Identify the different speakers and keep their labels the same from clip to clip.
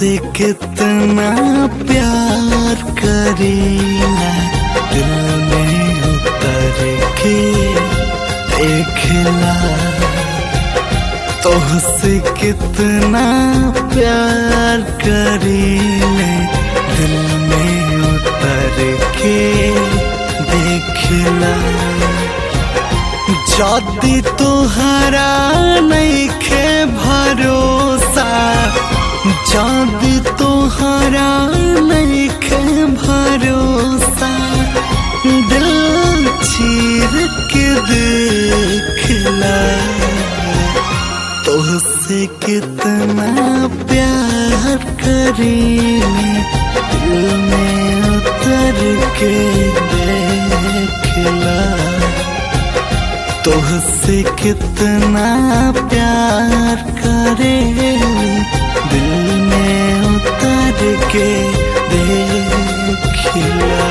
Speaker 1: तुहसे कितना प्यार करेला दिल में उतर के देखला तुहसे कितना प्यार करेले दिल में उतर के देखला जदि तुहरा नहीं खे भरोसा जदि तुहरा नहीं खे भरोसा दिल चीर के देखला तुझसे कितना प्यार करेले दिल में उतर के देखला तुझसे कितना प्यार करे दिल में उतर के देखला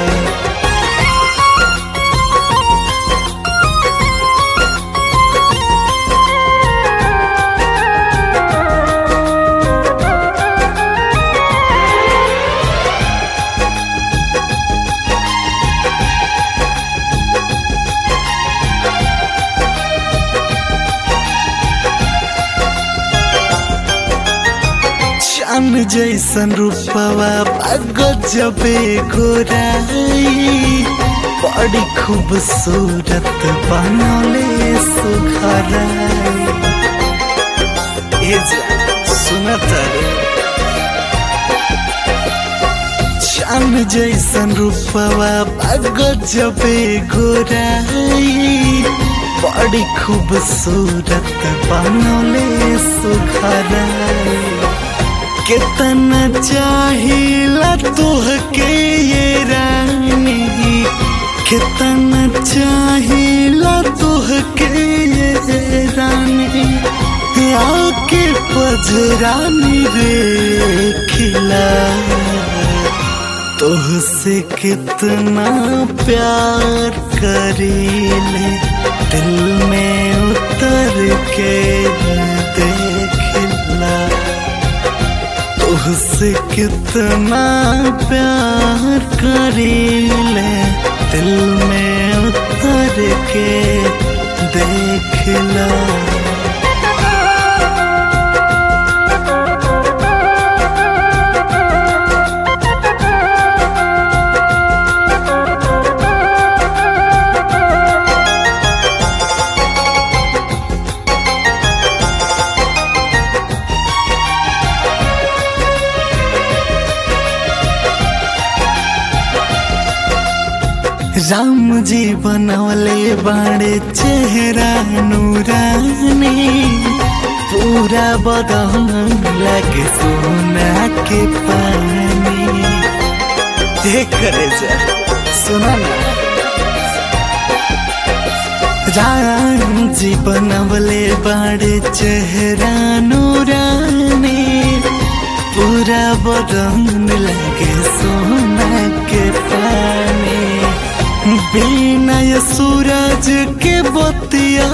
Speaker 1: चान जैसन रूपवा गजबे गोराई बड़ी खूबसूरत बनले सुघराई ए सुनत रे चान जैसन रूपवा गजबे गोराई बड़ी खूबसूरत बनले सुघराई कितना चाहिला तुहके ये रानी कितना चाहिला तुहके ये रानी आके पजरानी रे खिला तुहसे कितना प्यार करेले दिल में उतर के देखला तुझसे कितना प्यार करेले दिल में उतर के देखला राम जी बनवले बाड़े चेहरा नूरानी पूरा बदन लगे सोना के पानी देख करे जा सुना ना राम जी बनवले बाड़े चेहरा नूरानी पूरा बदन लगे सोना के पानी बिनय सूरज के बतिया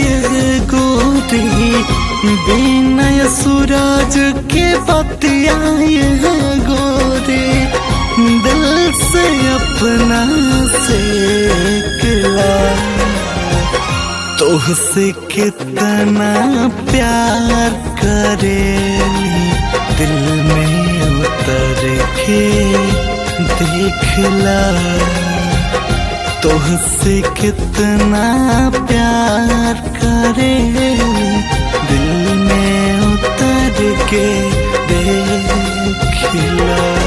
Speaker 1: गोरी बिनय सूरज के बतिया गोरी दिल से अपना से किला तुहसे कितना प्यार करेली दिल में उतर के देखला तुहसे कितना प्यार करे दिल में उतर के देखला